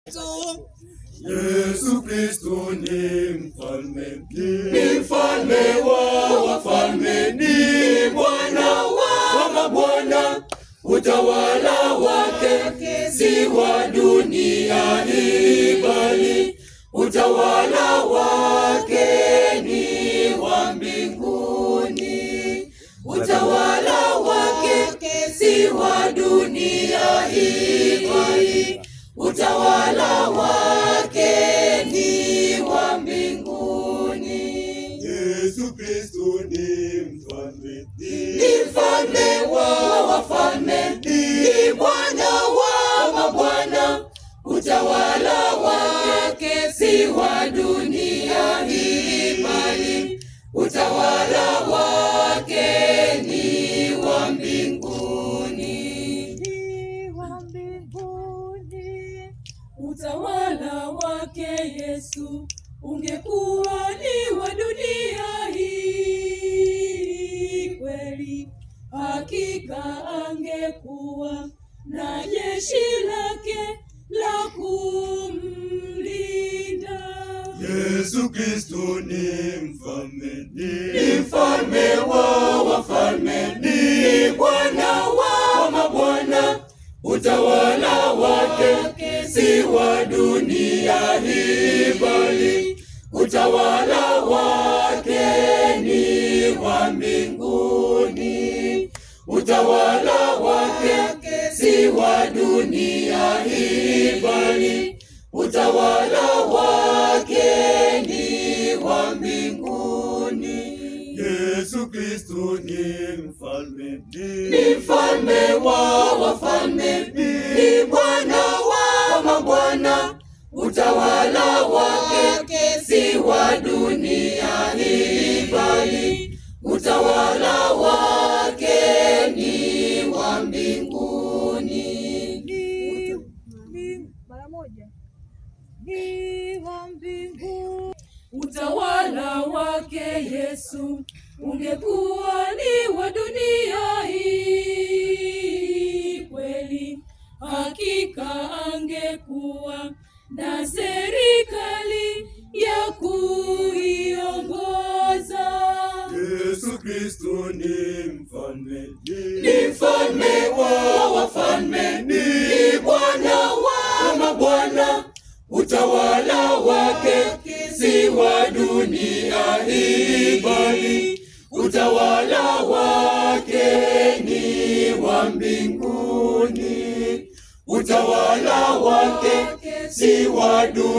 Yesu Kristo ni mfalme, ni mfalme wa wafalme, ni Bwana wa mabwana. Utawala wake si wa dunia hii, bali utawala wake ni wa mbinguni. Utawala wake si wa dunia hii, bali utawala wake ni wa mbinguni. Yesu Kristo ni mfalme, ni mfalme wa wafalme, ni Bwana wa mabwana. Utawala wake si wa dunia hii, bali utawala wake ni wa mbinguni. wa mbinguni. Utawala wake Yesu ungekuwa ni wa dunia hii kweli, hakika angekuwa na jeshi lake la kumlinda. Yesu Kristo ni mfalme, ni mfalme wa wafalme, ni Bwana wa mabwana. Utawala wake si wa dunia hii, bali utawala wake ni wa mbinguni. Utawala wake si wa dunia hii, bali utawala wake ni wa mbinguni. Yesu Kristo ni mfalme, ni mfalme wa wafalme, ni Bwana wa mabwana. Utawala wake si wa dunia hii, bali utawala wake ni wa mbinguni. mara moja ni wa mbinguni. Utawala wake Yesu ungekuwa ni wa dunia hii kweli, hakika angekuwa na serikali ya kuiongoza. Yesu Kristo ni mfalme, ni mfalme wa wafalme, ni Bwana wa mabwana. Utawala wake si wa dunia hii, bali utawala wake ni wa mbinguni. Utawala wake si wa dunia